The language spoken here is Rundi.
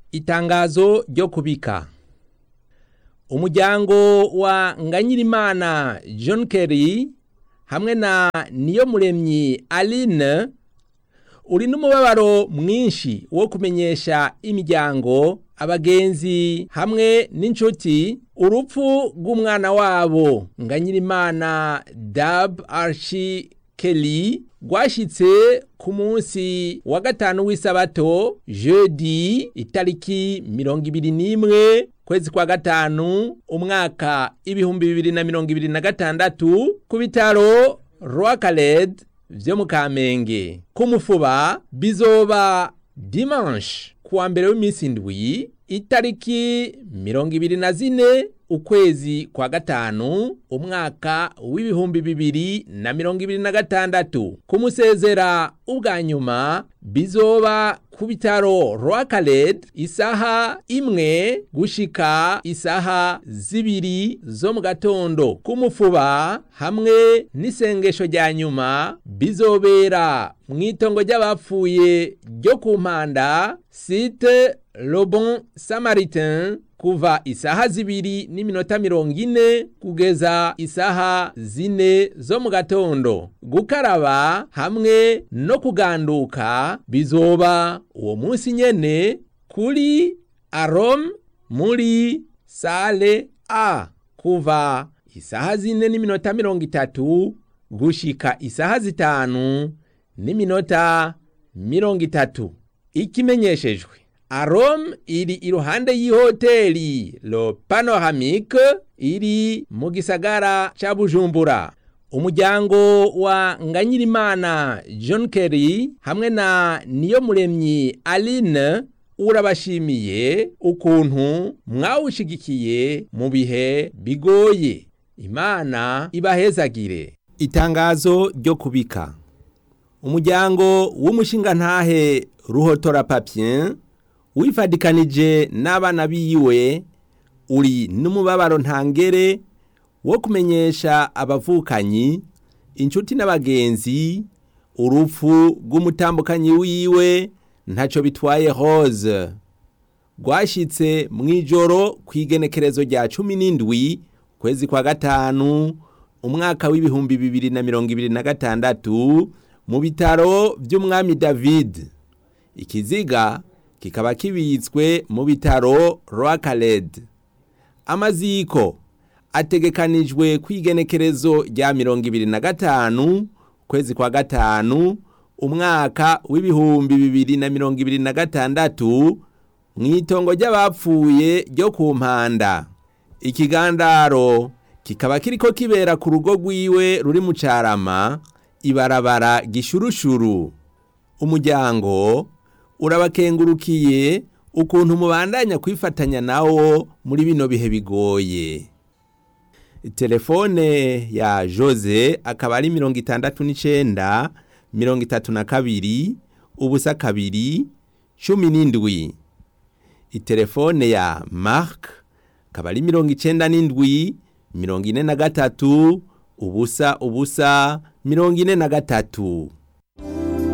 Itangazo ryo kubika umuryango wa Nganyirimana John Kerry hamwe na Niyomuremyi Aline uri n'umubabaro mwinshi wo kumenyesha imiryango abagenzi hamwe n'inshuti urupfu rw'umwana wabo Nganyirimana Dab Archie Kelly rwashitse ku munsi wa gatanu w'isabato jeudi itariki mirongo ibiri n'imwe kwezi kwa gatanu umwaka ibihumbi bibiri na mirongo ibiri na gatandatu ku bitaro Rwakaled vyo mu Kamenge ku mufuba bizoba dimanche kuwa mbere w'iminsi indwi itariki mirongo ibiri na zine ukwezi kwa gatanu umwaka w'ibihumbi bibiri na mirongo ibiri na gatandatu kumusezera ubwa nyuma bizoba ku bitaro Rwakaled isaha imwe gushika isaha zibiri zo mu gatondo kumufuba hamwe n'isengesho rya nyuma bizobera mu itongo ry'abapfuye ryo ku mpanda site Lobon Samaritain kuva isaha zibiri n'iminota mirongo ine kugeza isaha zine zo mu gatondo gukaraba hamwe no kuganduka bizoba uwo munsi nyene kuri arom muri sale a kuva isaha zine n'iminota mirongo itatu gushika isaha zitanu n'iminota mirongo itatu ikimenyeshejwe Arom iri iruhande y'ihoteli Le Panoramique iri mu gisagara ca Bujumbura. Umuryango wa Nganyirimana John Kerry hamwe na Niyomuremyi Aline urabashimiye ukuntu mwawushigikiye mu bihe bigoye. Imana ibahezagire. Itangazo ryo kubika. Umuryango w'umushingantahe Ruhotora Papien wifadikanije n'abana biwe uri n'umubabaro ntangere wo kumenyesha abavukanyi inshuti n'abagenzi urupfu rw'umutambukanyi wiwe ntacyo bitwaye rose rwashyitse mu ijoro ku igenekerezo rya cumi n'indwi kwezi kwa gatanu umwaka w'ibihumbi bibiri na mirongo ibiri na gatandatu mu bitaro by'umwami david ikiziga kikaba kibitswe mu bitaro Rwakaled amaziko ategekanijwe kwigenekerezo rya mirongo ibiri na gatanu kwezi kwa gatanu umwaka w'ibihumbi bibiri na mirongo ibiri na gatandatu mu itongo ry'abapfuye ryo ku mpanda ikigandaro kikaba kiriko kibera ku rugo rwiwe ruri mu carama ibarabara gishurushuru umuryango urabakengurukiye ukuntu mubandanya kwifatanya nawo muri bino bihe bigoye telefone ya jose akaba ari mirongo itandatu n'icenda mirongo itatu na kabiri ubusa kabiri cumi n'indwi itelefone ya mark akaba ari mirongo icenda n'indwi mirongo ine na gatatu ubusa ubusa mirongo ine na gatatu